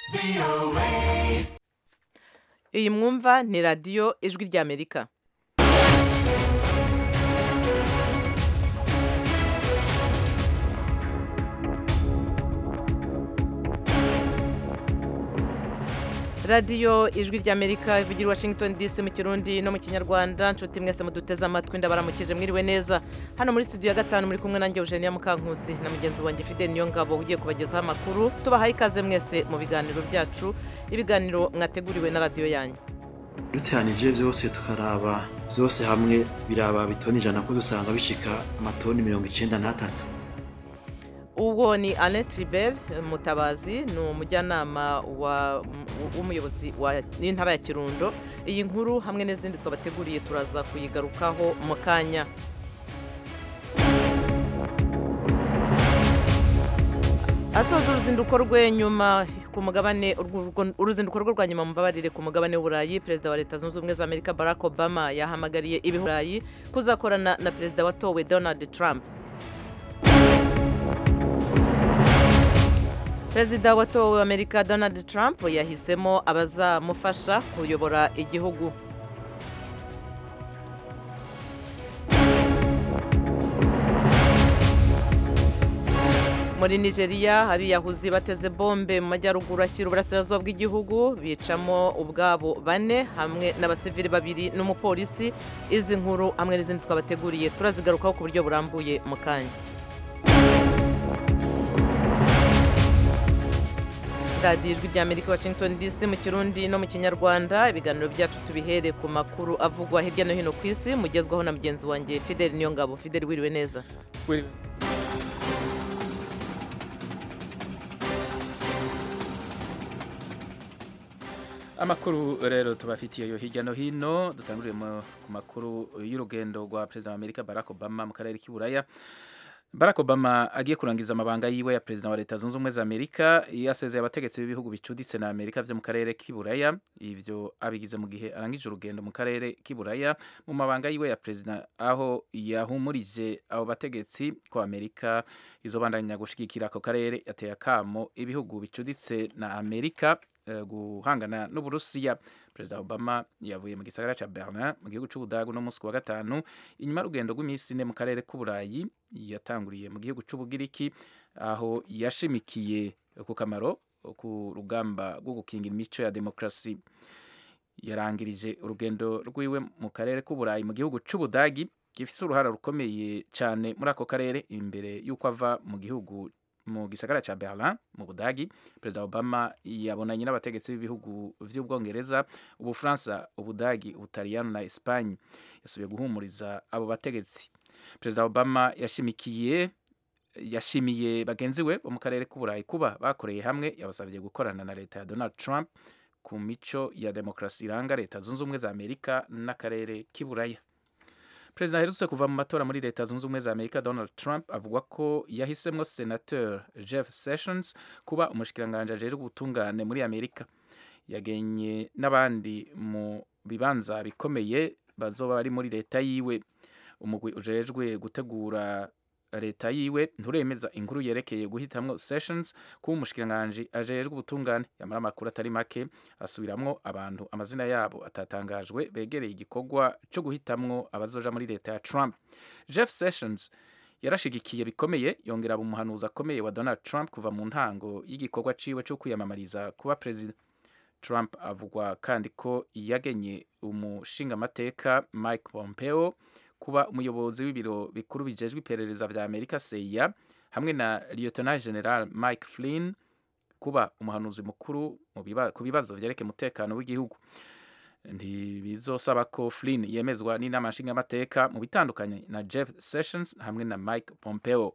iyi mwumva ni radiyo ijwi ry'amerika radiyo ijwi ry'amerika ivugira i washington dc mu kirundi no mu kinyarwanda nshuti mwese muduteze amatwi ndabaramukije mwiriwe neza hano muri studio ya gatanu muri kumwe nanjye eugenia mukankusi na mugenzi wanjye fide niyo ngabo ugiye kubagezaho amakuru tubahaye ikaze mwese mu biganiro byacu ibiganiro mwateguriwe na radiyo yanyu duteranije byose tukaraba byose hamwe biraba bitoni ijana ko dusanga bishika amatoni mirongo icyenda n'atatu uwo ni Annette Ribert mutabazi ni umujyanama w'umuyobozi w'intara ya kirundo iyi nkuru hamwe n'izindi twabateguriye turaza kuyigarukaho mu kanya asoza uruzinduko rwe nyuma ku mugabane uruzinduko rwe rwa nyuma mubabarire ku mugabane w'uburayi perezida wa leta zunze ubumwe za amerika barack obama yahamagariye ibihurayi kuzakorana na perezida watowe donald trump perezida watowe amerika donald trump yahisemo abazamufasha kuyobora igihugu muri nigeria abiyahuzi bateze bombe mu majyaruguru ashyira uburasirazuba bw'igihugu bicamo ubwabo bane hamwe n'abasivili babiri n'umupolisi izi nkuru hamwe n'izindi twabateguriye turazigarukaho ku buryo burambuye mu kanya radiyo ijwi ry'amerika washington dc mu kirundi no mu kinyarwanda ibiganiro byacu tubihere ku makuru avugwa hirya no hino ku isi mugezwaho na mugenzi wanjye fideli niyo ngabo fideli wiriwe neza amakuru rero tubafitiye yo hirya no hino dutanguriye ku makuru y'urugendo rwa perezida wa amerika barack obama mu karere k'iburaya Barack Obama agiye kurangiza amabanga yiwe ya perezida wa leta zunze ubumwe za Amerika yasezeye abategetsi b'ibihugu bicuditse na Amerika vyo mu karere k'iburaya ivyo abigize mu gihe arangije urugendo mu karere k'iburaya mu mabanga yiwe ya perezida aho yahumurije abo bategetsi ko Amerika izobandanya gushigikira ako karere yateye akamo ibihugu bicuditse na Amerika uh, guhangana n'Uburusiya perezida obama yavuye mu gisagara ca berlin mu gihugu c'ubudagu no musi wa gatanu inyuma y'urugendo rw'iminsi ine mu karere k'uburayi yatanguriye mu gihugu c'ubugiriki aho yashimikiye ku kamaro ku rugamba rwo gukingira imico ya demokrasi yarangirije urugendo rwiwe mu karere k'uburayi mu gihugu c'ubudagi gifise uruhara rukomeye cane muri ako karere imbere y'uko ava mu gihugu mu gisagara ca Berlin mu Budagi Perezida Obama yabonanye n'abategetsi b'ibihugu vy'Ubwongereza Ubufaransa Ubudagi Ubutaliyano na Espagne yasubiye guhumuriza abo bategetsi Perezida Obama yashimikiye yashimiye bagenzi we bo mu karere k'Uburayi kuba bakoreye hamwe yabasabye gukorana na leta ya Donald Trump ku mico ya demokrasi iranga leta zunze ubumwe za Amerika n'akarere k'iburaya perezida aherutse kuva mu matora muri leta zunze ubumwe za amerika donald trump avuga ko yahisemwo senateur jeff sessions kuba umushikiranganji ajejwe ubutungane muri amerika yagenye n'abandi mu bibanza bikomeye bazoba bari muri leta yiwe umugwi ujejwe gutegura leta yiwe nturemeza inkuru yerekeye guhitamwo sessions kuba umushikiranganji ajejwe ubutungane yamara amakuru atari make asubiramwo abantu amazina yabo atatangajwe begereye igikorwa co guhitamwo abazoja muri leta ya trump jeff sessions yarashigikiye bikomeye yongera aba umuhanuzi akomeye wa donald trump kuva mu ntango y'igikorwa ciwe co kwiyamamariza kuba perezida trump avugwa kandi ko yagenye umushingamateka mike pompeo kuba umuyobozi w'ibiro bikuru bijejwe iperereza vya Amerika CIA hamwe na Lieutenant General Mike Flynn kuba umuhanuzi mukuru ku bibazo vyerekeye umutekano w'igihugu ntibizosaba ko Flynn yemezwa n'inama nshingamateka mu bitandukanye na Jeff Sessions hamwe na Mike Pompeo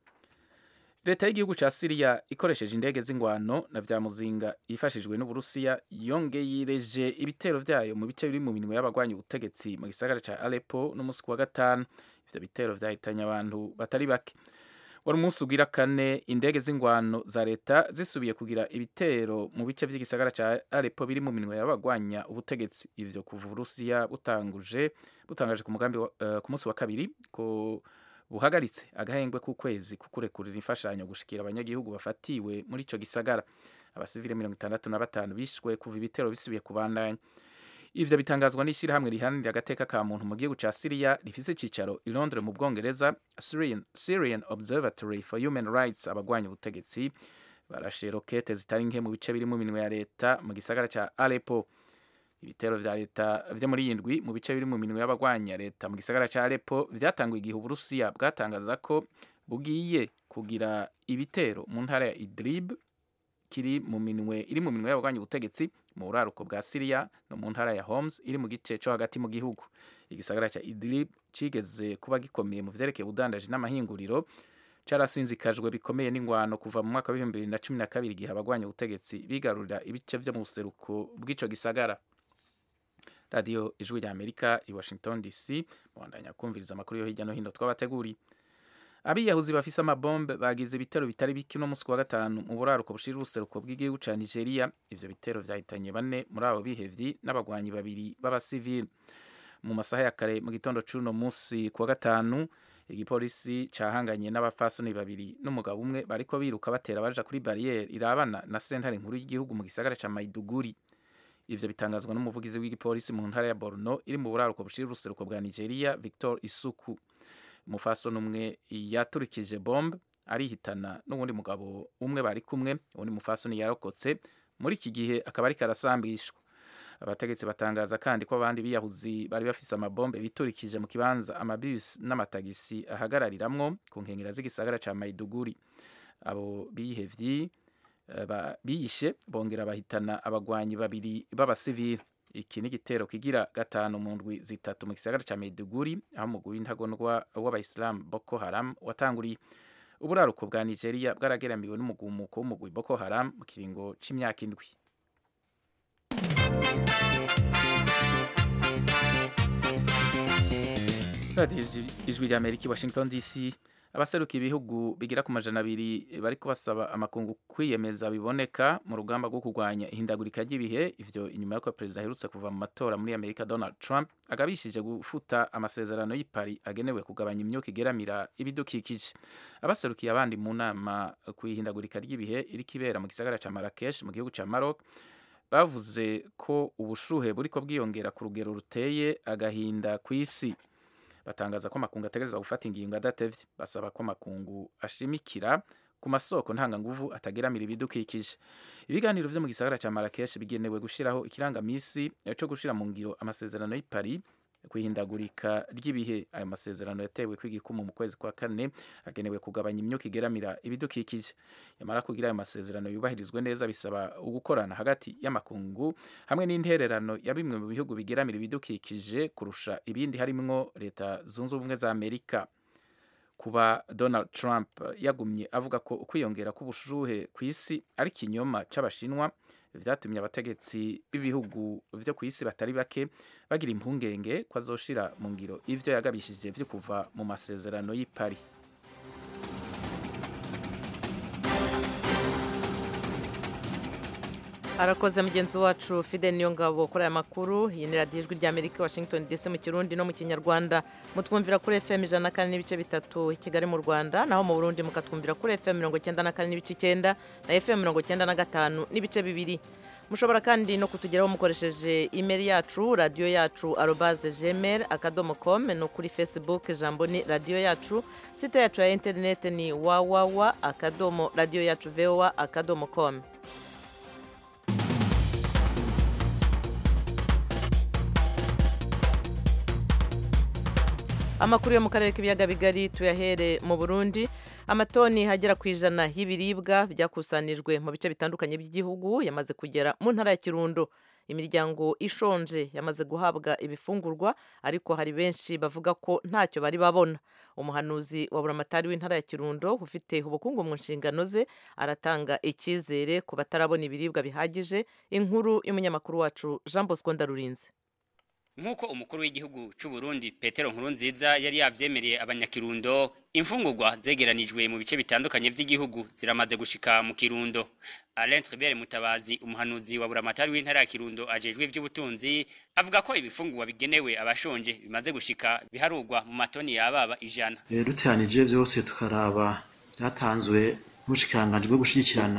leta y'igihugu ca Syria ikoresheje indege z'ingwano na vya muzinga yifashijwe n'Uburusiya yongeyereje ibitero vyayo mu bice biri mu minwe y'abagwanya ubutegetsi mu gisagara ca Aleppo n'umusi wa gatanu ivyo bitero vyahitanye abantu batari bake wari umunsi ugira kane indege z'ingwano za leta zisubiye kugira ibitero mu bice vy'igisagara ca Aleppo biri mu minwe y'abagwanya ubutegetsi ivyo kuva Uburusiya butanguje butangaje ku mugambi uh, ku munsi wa kabiri ko buhagaritse agahengwe k'ukwezi kukurekurira imfashanyo gushikira abanyagihugu bafatiwe muri ico gisagara abasivile mirongo itandatu na batanu bishwe kuva ibitero bisubiye kubandanya ivyo bitangazwa n'ishyirahamwe riharanira agateka ka muntu mu gihugu ca Syria rifise icicaro i Londres mu Bwongereza Syrian, Syrian Observatory for Human Rights abagwanya ubutegetsi barashe rokete zitari nke mu bice biri mu minwe ya leta mu gisagara ca Aleppo ibitero vya leta vyo muri yindwi mu bice biri mu minwe y'abagwanya leta mu gisagara ca Aleppo vyatanguye igihe Uburusiya bwatangaza ko bugiye kugira ibitero mu ntara ya Idlib kiri mu minwe iri mu minwe y'abagwanya ubutegetsi mu buraruko bwa Syria no mu ntara ya Homs iri mu gice co hagati mu gihugu igisagara ca Idlib cigeze kuba gikomeye mu vyerekeye ubudandaji n'amahinguriro carasinzikajwe bikomeye n'ingwano kuva mu mwaka w'ibihumbi bibiri na cumi na kabiri igihe abagwanya ubutegetsi bigarurira ibice vyo mu buseruko bw'ico gisagara radiyo ijwi rya amerika i washington dc mubandanya kumviriza amakuru yo hirya no hino twabateguriye abiyahuzi bafise amabombe bagize ibitero bitari bike uno munsi ku wa gatanu mu buraruko bushira uruseruko bw'igihugu ca nigeria ivyo bitero vyahitanye bane muri abo bihevyi n'abagwanyi babiri b'abasivili mu masaha ya kare mu gitondo c'uno munsi ku wa gatanu igipolisi cahanganye n'abafasoni babiri n'umugabo umwe bariko biruka batera baja kuri bariyeri irabana na sentare nkuru y'igihugu mu gisagara ca maiduguri ivyo bitangazwa n'umuvugizi w'igipolisi mu ntara ya borno iri mu buraruko bushira uruseruko bwa nigeria victor isuku umufasoni umwe yaturikije bombe arihitana n'uwundi mugabo umwe bari kumwe uwundi mufasoni yarokotse muri iki gihe akaba ariko arasambishwa abategetsi batangaza kandi ko abandi biyahuzi bari bafise amabombe biturikije mu kibanza amabisi n'amatagisi ahagarariramwo ku nkengera z'igisagara ca maiduguri abo bihevyi uh, biyishe bongera bahitana abagwanyi babiri b'abasivili iki ni igitero kigira gatanu mu ndwi zitatu mu gisagara ca Maiduguri aho umugwi w'intagondwa w'abayisilamu Boko Haram watanguriye uburaruko bwa Nigeria bwarageramiwe n'umugumuko w'umugwi Boko Haram mu kiringo c'imyaka indwi radiyo ijwi rya amerika i washington dc abaseruka ibihugu bigira ku majana abiri bariko basaba amakungu kwiyemeza biboneka mu rugamba rwo kurwanya ihindagurika ry'ibihe ivyo inyuma y'uko perezida aherutse kuva mu matora muri amerika donald trump agabishije gufuta amasezerano y'ipari agenewe kugabanya imyuka igeramira ibidukikije abaserukiye abandi mu nama ku ihindagurika ry'ibihe iriko ibera mu gisagara ca marrakesh mu gihugu ca maroc bavuze ko ubushuhe buriko bwiyongera ku rugero ruteye agahinda ku isi batangaza ko amakungu ategerezwa gufata ingingo adatevye basaba ko amakungu ashimikira ku masoko ntanganguvu atageramira ibidukikije ibiganiro vyo mu gisagara ca Marrakesh bigenewe gushiraho ikirangamisi co gushira mu ngiro amasezerano y'i Paris kwihindagurika ry'ibihe ayo masezerano yatewe kw'igikumu mu kwezi kwa kane agenewe kugabanya imyuka igeramira ibidukikije yamara kugira ayo masezerano yubahirizwe neza bisaba ugukorana hagati y'amakungu hamwe n'intererano ya bimwe mu bihugu bigeramira ibidukikije kurusha ibindi harimwo leta zunze ubumwe za amerika kuba donald trump yagumye avuga ko ukwiyongera k'ubushuhe ku isi ari ikinyoma c'abashinwa vyatumye abategetsi b'ibihugu vyo ku isi batari bake bagira impungenge ko azoshira mu ngiro ivyo yagabishije vyo kuva mu masezerano y'i Paris arakoze mugenzi wacu fide niyo ngabo kuri aya makuru iyi ni radiyo ijwi rya amerika washington dc mu kirundi no mu kinyarwanda mutwumvira kuri fm ijana na kane n'ibice bitatu i kigali mu rwanda naho mu burundi mukatwumvira kuri fm mirongo icyenda na kane n'ibice icyenda na fm mirongo icyenda na gatanu n'ibice bibiri mushobora kandi no kutugeraho mukoresheje imeri yacu radiyo yacu arobaze gmail akadomo com no kuri facebook ijambo ni radiyo yacu site yacu ya interineti ni wawawa akadomo radiyo yacu voa akadomo com amakuru yo mu karere k'ibiyaga bigari tuyahere mu burundi amatoni hagera ku ijana y'ibiribwa byakusanijwe mu bice bitandukanye by'igihugu yamaze kugera mu ntara ya kirundo imiryango ishonje yamaze guhabwa ibifungurwa ariko hari benshi bavuga ko ntacyo bari babona umuhanuzi wa buramatari w'intara ya kirundo ufite ubukungu mu nshingano ze aratanga icyizere ku batarabona ibiribwa bihagije inkuru y'umunyamakuru wacu jean bosco ndarurinze nk'uko umukuru w'igihugu cy'u Burundi Petero Nkurunziza yari yavyemereye abanyakirundo imfungurwa zegeranijwe mu bice bitandukanye by'igihugu ziramaze gushika mu kirundo Alain Tribert Mutabazi umuhanuzi wa buramatari w'intara ya Kirundo ajejwe ivy'ubutunzi avuga ko ibifungurwa bigenewe abashonje bimaze gushika biharurwa mu matoni yababa ijana duteranije byose tukaraba byatanzwe n'ubushikiranganji bwo gushyigikirana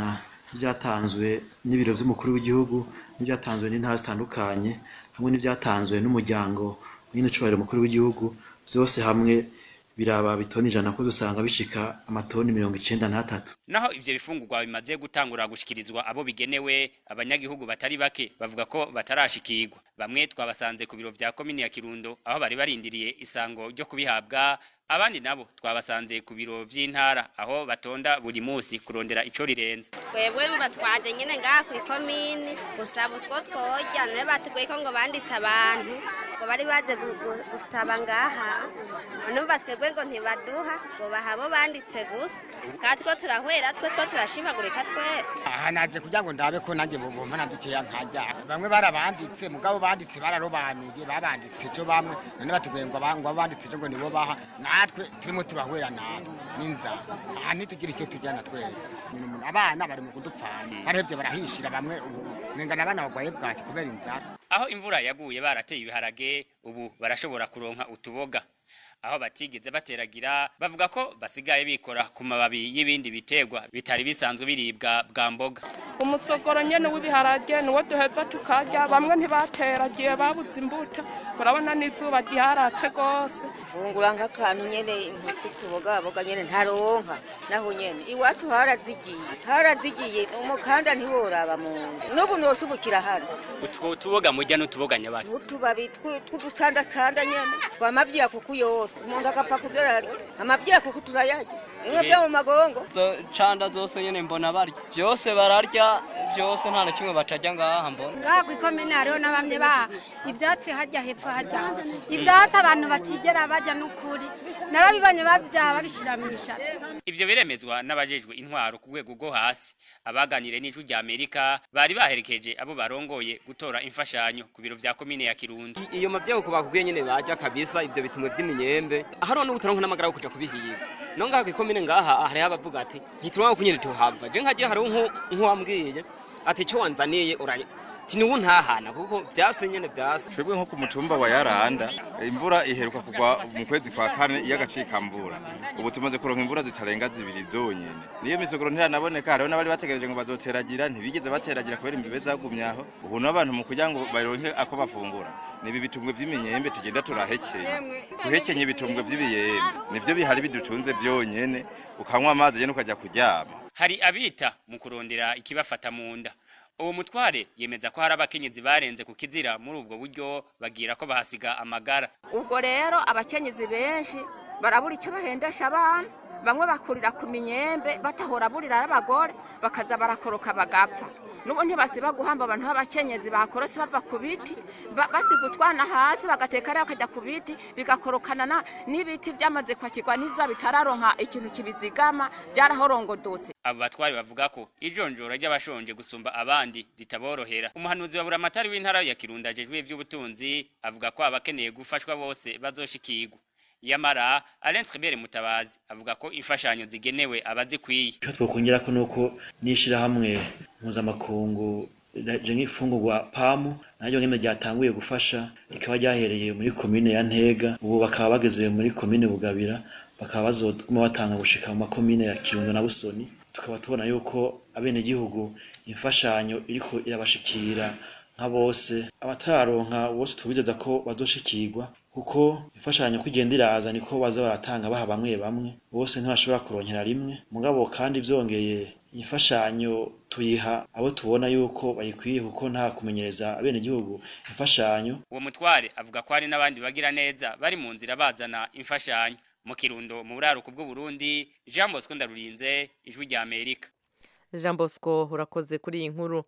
n'ibyatanzwe n'ibiro by'umukuru w'igihugu n'ibyatanzwe n'intara zitandukanye hamwe n'ibyatanzwe n'umuryango nyine ucubahira umukuru w'igihugu byose hamwe biraba bitoni ijana ko dusanga bishika amatoni mirongo icenda n'atatu naho ivyo bifungurwa bimaze gutangura gushikirizwa abo bigenewe abanyagihugu batari bake bavuga ko batarashikirwa bamwe twabasanze ku biro vya komini ya kirundo aho bari barindiriye isango ryo kubihabwa abandi nabo twabasanze ku biro vy'intara aho batonda buri musi kurondera ico rirenze twebwe batwaje nyine ngaha kuri komini gusaba utwo tworya nawe batubwiye ko ngo banditse abantu ngo bari baje gu- gu- gusaba ngaha none batwebwe ngo ntibaduha ngo baha abo banditse gusa kandi two turahwera twe two turashimagurika twese aha naje kugira ngo ndabe ko nanjye bubompa na dukeya nkajya bamwe barabanditse mugabo banditse bararobanuye babanditse cyo bamwe none batubwiye ngo aba- ngo abanditse cyo ngo nibo baha natwe turimo turahwera natwe n'inzara aha ntitugira icyo tujyana twese Nyine umuntu- abana bari mu kudupfana barahevye barahishira bamwe ubu nengana abana bagwaye bwaki kubera inzara aho imvura yaguye barateye ibiharage ubu barashobora kuronka utuboga aho batigeze bateragira bavuga ko basigaye bikora ku mababi y'ibindi biterwa bitari bisanzwe biribwa bwa mboga umusogoro nyene w'ibiharage niwo duheza tukarya bamwe ntibateragiye babuze imbuto urabona n'izuba ryaratse rwose fungura nk'akantu nyene ntitwitubogaboga nyene ntaronka naho nyene iwacu harazigiye harazigiye umukanda ntiworaba mu nda n'ubu noshubukira hano utwo tuboga murya n'utuboga nyabaki utubabi twu- tw'uducandacanda nyene twamavyiya kuku yose umuntu agapfa kugera arya amavyiya kuku turayarya bimwe vyo mu magongo zo canda zose nyene mbona barya byose bararya byose nta na kimwe batarya ngaha mbona ngaha ku ikomine hariho na bamwe baha ibyatsi hajya hepfo hajya ibyatsi abantu batigera bajya n'ukuri narabibonye babyaha babishyira mu ishatsi ivyo biremezwa n'abajejwe intwaro ku rwego rwo hasi abaganire n'ijwi rya amerika bari baherekeje abo barongoye gutora imfashanyo ku biro vya komine ya kirundo iyo mavyeyi uko bakubwiye nyene baja kabisa ivyo bitumwe vy'imyembe hariho n'ubutaronka n'amagara yo kuja kubihiga no ngaha kw'ikomine ngaha hariho abavuga ati ntituronka ko nyene tuhava je nkagiye hariho nku- nk'uwambwiye ati ico wanzaniye uranye ti niwo ntahana kuko vyase nyene vyase twebwe nko ku mutumba wa yaranda imvura iheruka kugwa mu kwezi kwa kane y'agacikambura ubu tumaze kuronka imvura zitarenga zibiri zonyene niyo misogoro ntiranaboneka hariho n'abari bategereje ngo bazoteragira ntibigeze bateragira kubera imbibe zagumye aho ubu n'abantu mu kugira ngo baronke ako bafungura ni ibi bitumbwe vy'imyembe tugenda turahekenya guhekenya ibitumbwe vy'ibiyembe nivyo bihari bidutunze vyonyene ukanywa amazi nyene ukaja kuryama hari abita mu kurondera ikibafata mu nda uwo mutware yemeza ko hari abakenyezi barenze ku kizira muri ubwo buryo bagira ko bahasiga amagara ubwo rero abakenyezi benshi barabura icyo bahendesha abana bamwe bakurira ku minyembe batahora burira n'abagore bakaza barakoroka bagapfa n'ubu ntibasiba guhamba abantu b'abakenyezi bakorotse bava ku biti ba- basiga utwana hasi bagateka rero bakajya ku biti bigakorokana na- n'ibiti byamaze kwakirwa n'iza bitararonka ikintu kibizigama byarahorongodotse abo batware bavuga ko ijonjora ry'abashonje gusumba abandi ritaborohera umuhanuzi wa buramatari w'intara ya kirundo ajejwe ivy'ubutunzi avuga ko abakeneye gufashwa bose bazoshikirwa yamara alain tribert mutabazi avuga ko imfashanyo zigenewe abazikwiye icyo twakongera ko nuko n'ishyirahamwe mpuzamakungu rije nk'ifungurwa pamu naryo nyine ryatanguye gufasha rikaba ryahereye muri komine ya ntega ubu bakaba bageze muri komine bugabira bakaba bazoguma batanga gushika mu makomine ya kirundo na busoni tukaba tubona yuko abenegihugu imfashanyo iriko irabashikira nka bose abatararonka bose tubizeza ko bazoshikirwa kuko imfashanyo kugenda iraza niko baza baratanga baha bamwe bamwe bose ntibashobora kuronkera rimwe mugabo kandi vyongeye imfashanyo tuyiha abo tubona yuko bayikwiye kuko nta kumenyereza abenegihugu imfashanyo uwo mutware avuga ko hari n'abandi bagira neza bari mu nzira bazana imfashanyo mu kirundo mu buraruko bw'uburundi jean bosco ndarurinze ijwi rya amerika jean bosco urakoze kuri iyi nkuru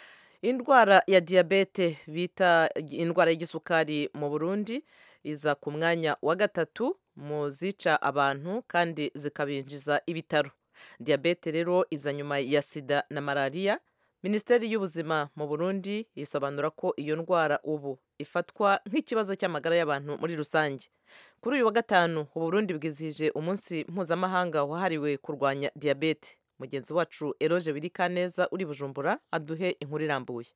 indwara ya diyabete bita indwara y'igisukari mu burundi iza ku mwanya wa gatatu mu zica abantu kandi zikabinjiza ibitaro diyabete rero iza nyuma ya sida na malariya minisiteri y'ubuzima mu burundi isobanura ko iyo ndwara ubu ifatwa nk'ikibazo cy'amagara y'abantu muri rusange kuri uyu wa gatanu uburundi bwizihije umunsi mpuzamahanga wahariwe kurwanya diyabete mugenzi wacu eroge wirikaneza uri bujumbura aduhe inkuru irambuye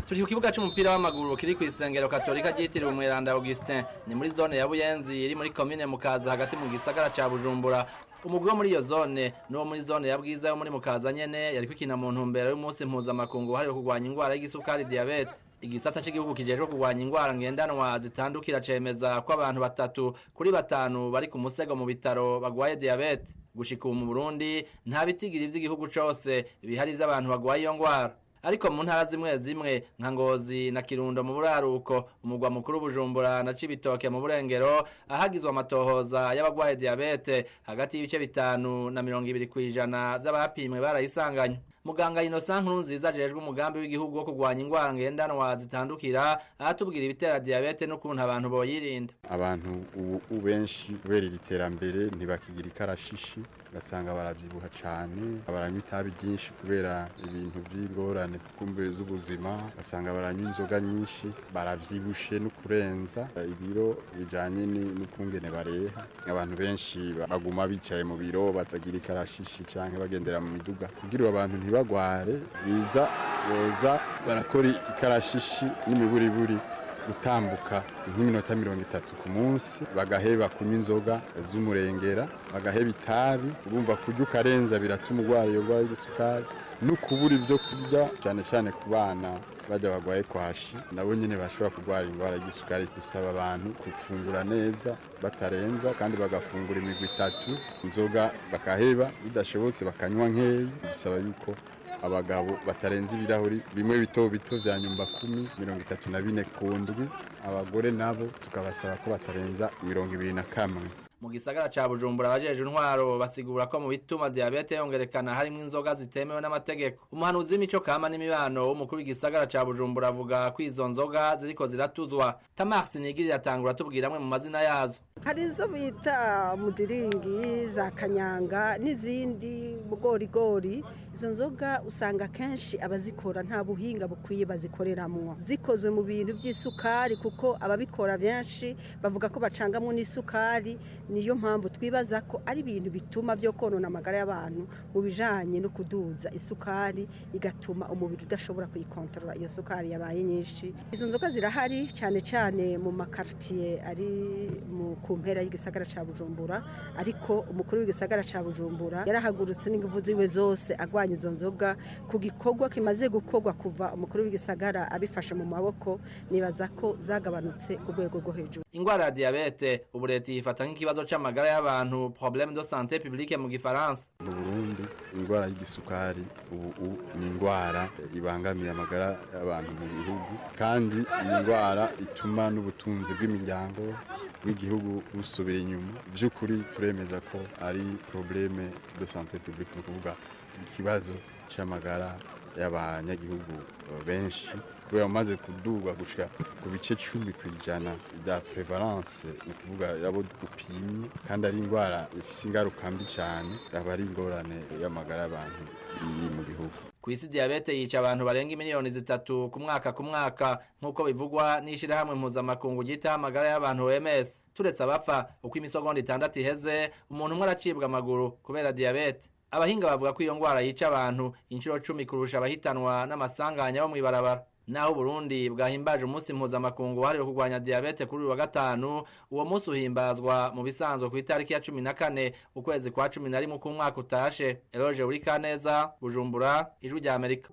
turi ku kibuga c'umupira w'amaguru kiri ku isengero katolika ryitiriwe umweranda Augustin ni muri zone ya Buyenzi iri muri komine Mukaza hagati mu gisagara ca Bujumbura umugwi wo muri iyo zone n'uwo muri zone ya Bwiza yo muri Mukaza nyene yari kwikina mu ntumbero y'umunsi mpuzamakungu wahariwe kurwanya ingwara y'igisukari diabete igisata cy'igihugu kijejwe kurwanya ingwara ngendanwa zitandukira cemeza ko abantu batatu kuri batanu bari ku musego mu bitaro bagwaye diabete gushika ubu mu Burundi nta bitigiri vy'igihugu cose bihari vy'abantu bagwaye iyo ngwara ariko mu ntara zimwe zimwe nka ngozi na kirundo mu buraruko umugwa mukuru bujumbura na cibitoke mu burengero ahagizwe amatohoza y'abagwaye diabete hagati y'ibice bitanu na mirongo ibiri kw'ijana vy'abapimwe barayisanganywe muganga Innocent Nkurunziza ajejwe umugambi w'igihugu wo kurwanya ingwara ngendanwa zitandukira aratubwira ibitera diabete n'ukuntu abantu boyirinda abantu ubu benshi kubera iri terambere ntibakigira ikarashishi ugasanga baravyibuha cane baranywa itabi ryinshi kubera ibintu vy'ingorane kumbe z'ubuzima ugasanga baranywa inzoga nyinshi baravyibushe no kurenza ibiro bijanye n'ukungene bareha abantu benshi baguma bicaye mu biro batagira ikarashishi canke bagendera mu miduga kugira abantu ntibagware biza boza barakora ikarashishi n'imiburiburi gutambuka nk'iminota mirongo itatu ku munsi bagaheba kunywa inzoga z'umurengera bagaheba itabi urumva kurya ukarenza biratuma urwara iyo ndwara y'igisukari no kubura ibyo kurya cyane cyane ku bana bajya bagwaye kwashi nabo nyine bashobora kurwara indwara y'igisukari gusaba abantu gufungura neza batarenza kandi bagafungura imigwi itatu inzoga bakaheba bidashobotse bakanywa nkeyi bisaba yuko abagabo batarenza ibirahuri bimwe bito bito vya nyumba kumi mirongo itatu na bine ku ndwi abagore nabo tukabasaba ko batarenza mirongo ibiri na kamwe mu gisagara ca Bujumbura abajeje intwaro basigura ko mu bituma diabete yongerekana harimo inzoga zitemewe n'amategeko umuhanuzi w'imico kama n'imibano w'umukuru w'igisagara ca Bujumbura avuga ko izo nzoga ziriko ziratuzwa Tamar Sinigiri atangura tubwira amwe mu mazina yazo hari izo bita mudiringi za kanyanga n'izindi bugorigori izo nzoga usanga kenshi abazikora nta buhinga bukwiye bazikoreramwo zikozwe mu bintu by'isukari kuko ababikora benshi bavuga ko bacangamwo n'isukari niyo mpamvu twibaza ko ari ibintu bituma byo konona amagara y'abantu mu bijanye no kuduza isukari igatuma umubiri udashobora kuyikontorora iyo sukari yabaye nyinshi izo nzoga zirahari cyane cyane mu makartier ari mu ku mpera y'igisagara ca Bujumbura ariko umukuru w'igisagara ca Bujumbura yarahagurutse n'inguvu ziwe zose agwanya izo nzoga ku gikorwa kimaze gukorwa kuva umukuru w'igisagara abifashe mu maboko nibaza ko zagabanutse ku rwego rwo hejuru ingwara ya diabete ubu leta yifata nk'ikibazo c'amagara y'abantu problème de santé publique mu gifaransa mu Burundi ingwara y'igisukari ubu ni ingwara ibangamiye amagara y'abantu mu gihugu kandi ni ingwara ituma n'ubutunzi bw'imiryango bw'igihugu busubira inyuma by'ukuri turemeza ko ari probleme de santé publique ni ukuvuga ikibazo c'amagara y'abanyagihugu benshi kubera umaze kudurwa gushika ku bice cumi ku ijana bya prevalence ni ukuvuga yabo upimye kandi ari indwara ifite ingaruka mbi cyane aba ari ingorane y'amagara y'abantu iri mu gihugu ku isi diabete yica abantu barenga miliyoni zitatu ku mwaka ku mwaka nk'uko bivugwa n'ishyirahamwe mpuzamakungu ryitaho amagara y'abantu OMS turetse abapfa uko imisogonda itandatu iheze umuntu umwe aracibwa amaguru kubera diabete abahinga bavuga ko iyo ndwara yica abantu inshuro cumi kurusha abahitanwa n'amasanganya bo mw'ibarabara naho Burundi bwahimbaje umunsi mpuzamakungu wahariwe kurwanya diabete kuri uyu wa gatanu uwo munsi uhimbazwa mu bisanzwe ku itariki ya cumi na kane ukwezi kwa cumi na rimwe k'umwaka utashe eroge uri kaneza bujumbura ijwi rya amerika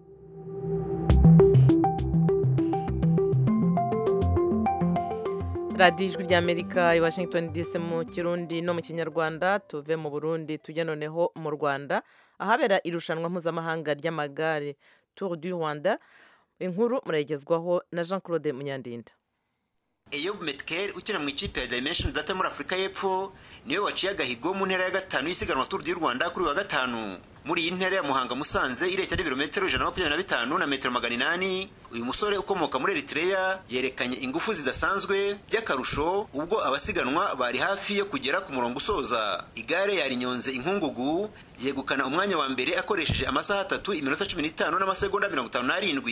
radiyo ijwi rya amerika i washington dc mu kirundi no mu kinyarwanda tuve mu burundi tujya noneho mu rwanda ahabera irushanwa mpuzamahanga ry'amagare tour du rwanda inkuru murayigezwaho na jean claude munyandinda Eyob Metkel ukina mu ikipe ya Dimension Data muri Afurika y'Epfo niwe waciye agahigo mu ntera ya gatanu y'isiganwa Tour du Rwanda kuri wa gatanu muri iyi ntera ya Muhanga Musanze ireshya n'ibirometero ijana na makumyabiri na bitanu na metero magana inani uyu musore ukomoka muri Eritrea yerekanye ingufu zidasanzwe by'akarusho ubwo abasiganwa bari hafi yo kugera ku murongo usoza igare yarinyonze inkungugu yegukana umwanya wa mbere akoresheje amasaha atatu iminota cumi n'itanu n'amasegonda mirongo itanu n'arindwi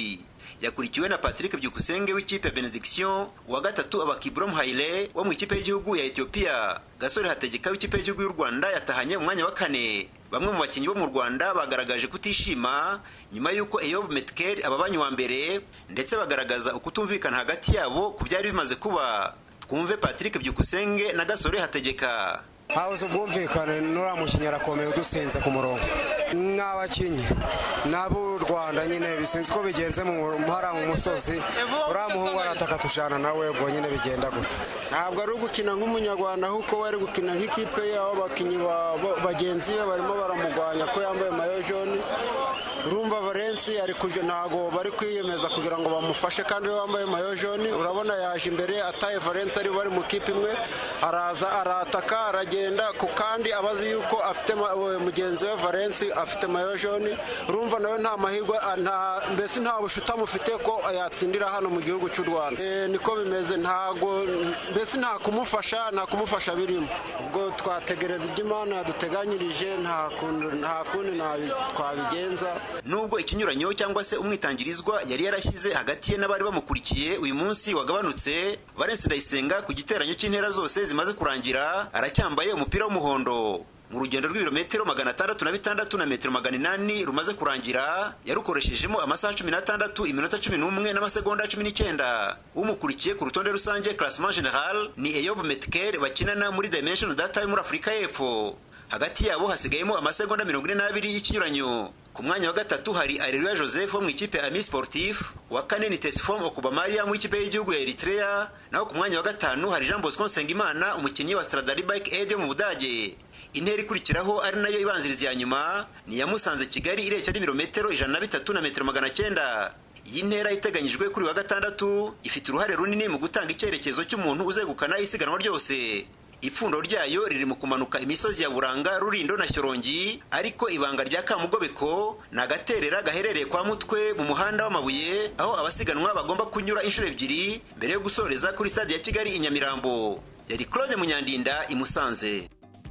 yakurikiwe na patrick byukusenge w'ikipe ya benediction uwa gatatu aba kibrom haile wo mu ikipe y'igihugu ya etiyopiya gasore hategeka w'ikipe y'igihugu y'u rwanda yatahanye umwanya wa kane bamwe mu bakinnyi bo mu rwanda bagaragaje kutishima nyuma y'uko eyob metkel ababanye wa mbere ndetse bagaragaza ukutumvikana hagati yabo ku byari bimaze kuba twumve patrick byukusenge na gasore hategeka habuze ubwumvikane n'uriya mukinnyi arakomeye udusinze ku murongo n'abakinnyi n'ab'u rwanda nyine bisinze uko bigenze mu mpara mu musozi uriya muhungu arataka tujana nawe ubwo nyine bigenda gutya ntabwo ari ugukina nk'umunyarwanda ahubwo we ari gukina nk'ikipe yabo abakinnyi bagenzi be barimo baramugwanya ko yambaye mayo joni urumva valensi ari kuje ntabwo bari kwiyemeza kugira ngo bamufashe kandi we wambaye mayo joni urabona yaje imbere ataye valensi ari bari mu kipe imwe araza arataka aragenda ku kandi abazi yuko afite mugenzi we valensi afite mayo joni urumva nawe nta mahirwe mbese nta bushuti amufite ko yatsindira hano mu gihugu cy'u rwanda niko bimeze ntabwo mbese nta kumufasha nta kumufasha birimo ubwo twategereza ibyo imana yaduteganyirije nta kundi twabigenza nubwo ikinyuranyo cyangwa se umwitangirizwa yari yarashyize hagati ye n'abari bamukurikiye uyu munsi wagabanutse valensi ndayisenga ku giteranyo cy'intera zose zimaze kurangira aracyambaye umupira w'umuhondo mu rugendo rw'ibirometero magana atandatu na bitandatu na metero magana inani rumaze kurangira yarukoreshejemo amasaha cumi n'atandatu iminota cumi n'umwe n'amasegonda cumi n'icyenda umukurikiye ku rutonde rusange classement general ni eyob metkel bakinana muri dimension data yo muri afurika y'epfo hagati yabo hasigayemo amasegonda mirongo ine n'abiri y'ikinyuranyo ku mwanya wa gatatu hari areruya joseph wo mu ikipe ya ami sportif uwa kane ni tesifom okubamariya mu ikipe y'igihugu ya eritrea naho ku mwanya wa gatanu hari jean bosco nsengimana umukinnyi wa stradari bike aid yo mu budage intera ikurikiraho ari nayo ibanziriza ya nyuma ni iya musanze kigali ireshya n'ibirometero ijana na bitatu na metero magana cyenda iyi ntera iteganyijwe kuri wa gatandatu ifite uruhare runini mu gutanga icyerekezo cy'umuntu uzegukana isiganwa ryose ipfundo ryayo riri mu kumanuka imisozi ya buranga rurindo na shyorongi ariko ibanga rya kamugobeko ni agaterera gaherereye kwa mutwe mu muhanda w'amabuye aho abasiganwa bagomba kunyura inshuro ebyiri mbere yo gusoreza kuri stade ya kigali i nyamirambo yari claude munyandinda i musanze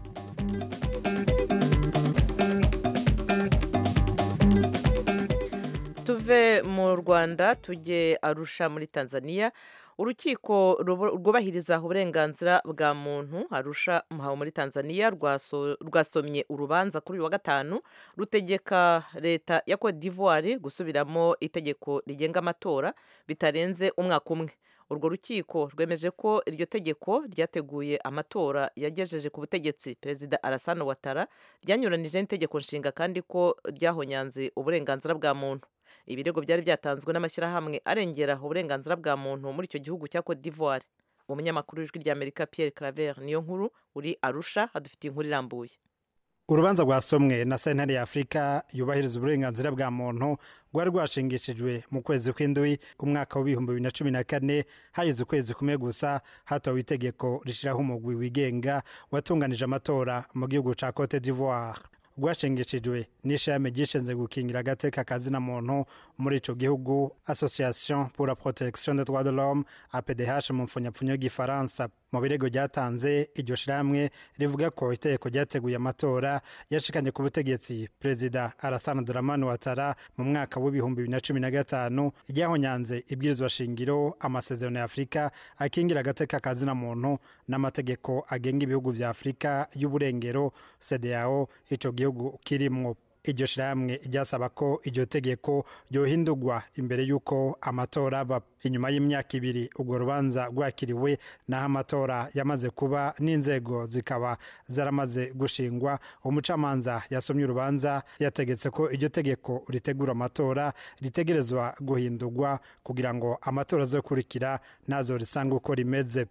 tuve mu rwanda tujye arusha muri tanzania urukiko rwubahiriza uburenganzira bwa muntu arusha muhawe muri tanzania rwasomye urubanza kuri uyu wa gatanu rutegeka leta ya cote d'ivoire gusubiramo itegeko rigenga amatora bitarenze umwaka umwe urwo rukiko rwemeje ko iryo tegeko ryateguye amatora yagejeje ku butegetsi perezida arasano watara ryanyuranije n'itegeko nshinga kandi ko ryahonyanze uburenganzira bwa muntu ibirego byari byatanzwe n'amashyirahamwe arengera uburenganzira bwa muntu muri icyo gihugu cya cote d'ivoire umunyamakuru w'ijwi ry'amerika pierre claver niyo nkuru uri arusha adufitiye inkuru irambuye urubanza rwasomwe na sentare ya afurika yubahiriza uburenganzira bwa muntu rwari rwashingishijwe mu kwezi kw'indwi umwaka w'ibihumbi bibiri na cumi na kane hageze ukwezi kumwe gusa hatowe itegeko rishyiraho umugwi wigenga watunganije amatora mu gihugu cya cote d'ivoire rwashingishijwe n'ishami ryishinzwe gukingira agateka kazina muntu muri ico gihugu association pour la protection des droits de l'homme apdh mu mfunyapfunyo y'igifaransa mu birego ryatanze iryo shirahamwe rivuga ko itegeko ryateguye amatora yashikanye ku butegetsi perezida arasana dramani watara mu mwaka w'ibihumbi bibiri na cumi na gatanu ryahonyanze ibwirizwa shingiro amasezerano ya afurika akingira agateka kazina muntu n'amategeko agenga ibihugu vya afurika y'uburengero cdao ico gihugu kirimwo iryo shirahamwe ryasaba ko iryo tegeko ryohindurwa imbere y'uko amatora aba inyuma y'imyaka ibiri urwo rubanza rwakiriwe n'aho amatora yamaze kuba n'inzego zikaba zaramaze gushingwa umucamanza yasomye urubanza yategetse ko iryo tegeko ritegura amatora ritegerezwa guhindurwa kugira ngo amatora azokurikira ntazo risanga uko rimeze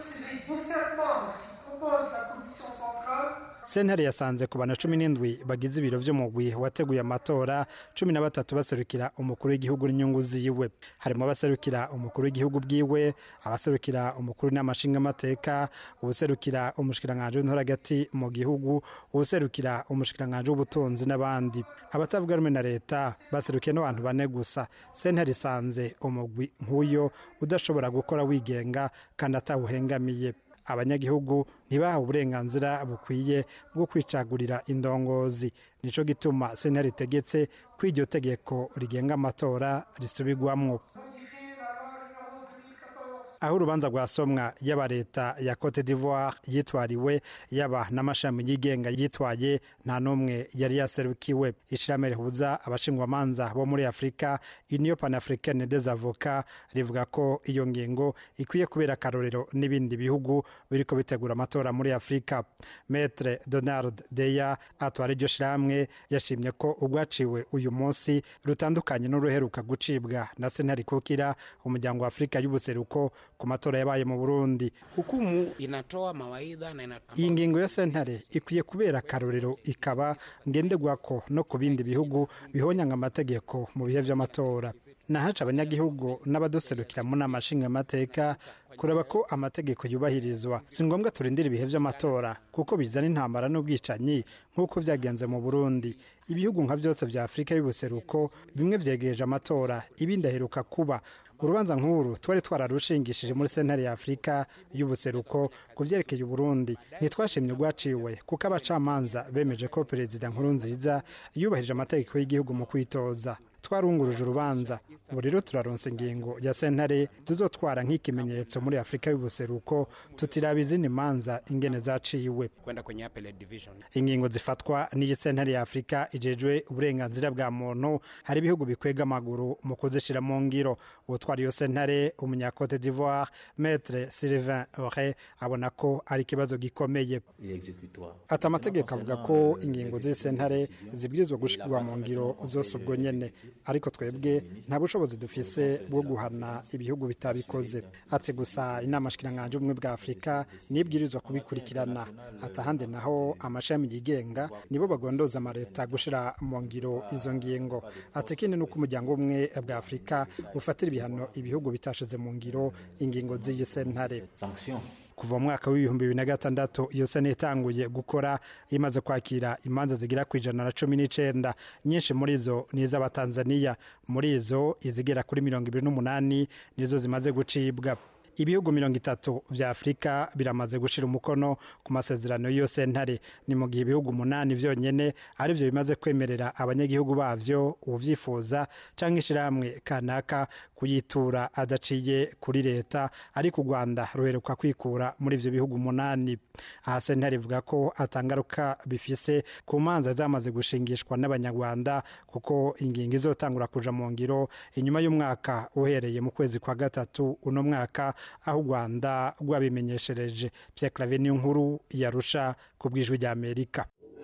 sentare yasanze ku bantu cumi n'indwi bagize ibiro vy'umugwi wateguye amatora cumi na batatu baserukira umukuru w'igihugu n'inyungu ziwe harimo abaserukira umukuru w'igihugu bwiwe abaserukira umukuru n'amashingamateka uwuserukira umushikiranganji w'intora hagati mu gihugu uwuserukira umushikiranganji w'ubutunzi n'abandi abatavuga rumwe na leta baserukiye n'abantu bane gusa sentare isanze umugwi nk'uyo udashobora gukora wigenga kandi atawuhengamiye abanyagihugu ntibahawe uburenganzira bukwiye bwo kwicagurira indongozi nico gituma sentare itegetse ko iryo tegeko rigenga amatora risubirwamwo aho urubanza rwasomwa yaba leta ya cote d'ivoire yitwariwe yaba n'amashami yigenga yitwaye nta n'umwe yari yaserukiwe ishirahamwe rihuza abashingwamanza bo muri afurika union panafricaine des avocats rivuga ko iyo ngingo ikwiye kubera akarorero n'ibindi bihugu biriko bitegura amatora muri afurika metre donald deya atwara iryo shirahamwe yashimye ko urwaciwe uyu munsi rutandukanye n'uruheruka gucibwa na sentare kukira umuryango wa afurika y'ubuseruko ku matora yabaye mu burundi hukumu inatoa mawaidha na inatoa iyi ngingo ya sentare ikwiye kubera akarorero ikaba ngenderwako no ku bindi bihugu bihonyanga amategeko mu bihe by'amatora nahaca abanyagihugu n'abaduserukira mu nama nshingamateka kureba ko amategeko yubahirizwa si ngombwa turindira ibihe by'amatora kuko bizana intambara n'ubwicanyi nk'uko byagenze mu burundi ibihugu nka byose bya afurika y'ubuseruko bimwe byegereje amatora ibindi aheruka kuba urubanza nk'uru twari twararushingishije muri sentare ya afurika y'ubuseruko ku byerekeye uburundi ntitwashimye urwaciwe kuko abacamanza bemeje ko perezida nkuru nziza yubahirije amategeko y'igihugu mu kwitoza twarunguruje urubanza ubu rero turaronsa ingingo ya sentare tuzotwara nk'ikimenyetso muri afurika y'ubuseruko tutiraba izindi manza ingene zaciwe kwenda kwenye appellate division ingingo zifatwa n'iyi sentare ya afurika ijejwe uburenganzira bwa muntu hari ibihugu bikwega amaguru mu kuzishira mu ngiro utwara iyo sentare umunyakote d'ivoire maître sylvain ore abona ko ari ikibazo gikomeye ati amategeko avuga ko ingingo z'iyi sentare zibwirizwa gushirwa mu ngiro zose ubwo nyene ariko twebwe nta bushobozi dufise bwo guhana ibihugu bitabikoze ati gusa inama shikiranganje ubumwe bwa afurika nibwirizwa kubikurikirana ati ahandi naho amashami yigenga nibo bagondoza amaleta gushira mu ngiro izo ngingo ati ikindi ni uko umuryango umwe bwa afurika ufatira ibihano ibihugu bitashize mu ngiro ingingo z'iyi sentare kuva mu mwaka w'ibihumbi bibiri na gatandatu iyo sena itanguye gukora imaze kwakira imanza zigera ku ijana na cumi n'icenda nyinshi muri zo ni iz'abatanzaniya muri izo izigera kuri mirongo ibiri n'umunani nizo zimaze gucibwa ibihugu mirongo itatu vya afurika biramaze gushira umukono ku masezerano y'iyo sentare ni mu gihe ibihugu umunani vyonyene ari vyo bimaze kwemerera abanyagihugu bavyo uvyifuza canke ishirahamwe kanaka kuyitura adaciye kuri leta ariko u rwanda ruheruka kwikura muri ivyo bihugu umunani aha sentare ivuga ko atangaruka bifise ku manza zamaze gushingishwa n'abanyarwanda kuko ingingo izotangura kuja mu ngiro inyuma y'umwaka uhereye mu kwezi kwa gatatu uno mwaka aho u rwanda rwabimenyeshereje Pierre claver niyo nkuru yarusha ku bw'ijwi ry'amerika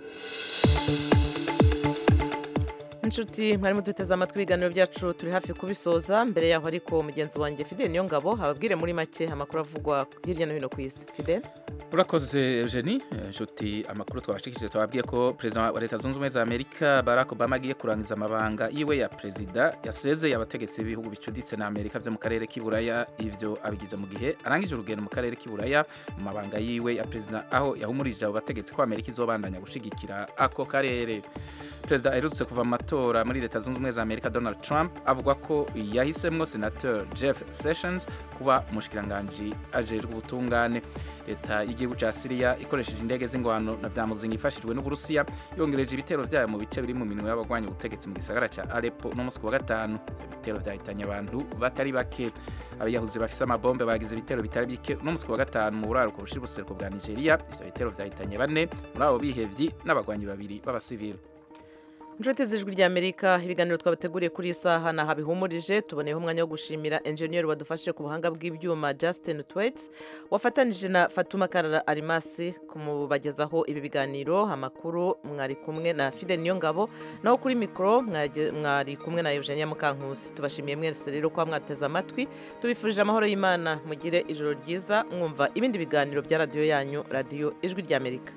inshuti mwari muduteze amatwi ibiganiro byacu turi hafi kubisoza mbere yaho ariko mugenzi wanjye fidel niyo ngabo hababwire muri make amakuru avugwa hirya no hino ku isi fidel urakoze eugenie inshuti amakuru twabashikije twababwiye ko perezida wa leta zunze ubumwe za amerika barack obama agiye kurangiza amabanga yiwe ya perezida yasezeye abategetsi b'ibihugu bicuditse na amerika byo mu karere k'iburaya ivyo abigize mu gihe arangije urugendo mu karere k'iburaya mu mabanga yiwe ya perezida aho yahumurije abo bategetsi ko amerika izobandanya gushigikira ako karere perezida aherutse kuva mu matora muri leta zunze ubumwe za amerika donald trump avuga ko yahisemwo senateur jeff sessions kuba umushikiranganji ajejwe ubutungane leta y'igihugu ca siriya ikoresheje indege z'ingwano na vya muzinga ifashijwe n'uburusiya yongereje ibitero vyayo mu bice biri mu minwe y'abagwanya ubutegetsi mu gisagara ca aleppo no musi wa gatanu ivyo bitero vyahitanye abantu batari bake abiyahuzi bafise amabombe bagize ibitero bitari bike no musi wa gatanu mu buraruko bushira ubuseruko bwa nigeria ivyo bitero vyahitanye bane muri abo bihevyi n'abagwanyi babiri b'abasivili inshuti z'ijwi ry'amerika ibiganiro twabateguriye kuri iyi saha ni ahabihumurije tuboneyeho umwanya wo gushimira enjeniyeri wadufashije ku buhanga bw'ibyuma justin twets wafatanije na fatuma karara arimasi kumubagezaho ibi biganiro amakuru mwari kumwe na fide niyongabo naho kuri mikoro mwari kumwe na eugenia mukankusi tubashimiye mwese rero kuba mwateze amatwi tubifurije amahoro y'imana mugire ijoro ryiza mwumva ibindi biganiro bya radiyo yanyu radiyo ijwi ry'amerika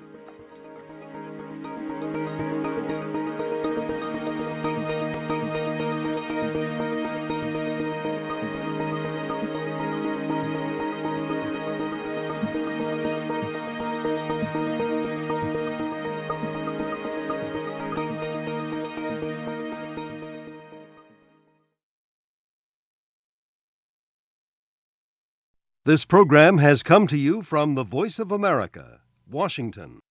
This program has come to you from the Voice of America, Washington.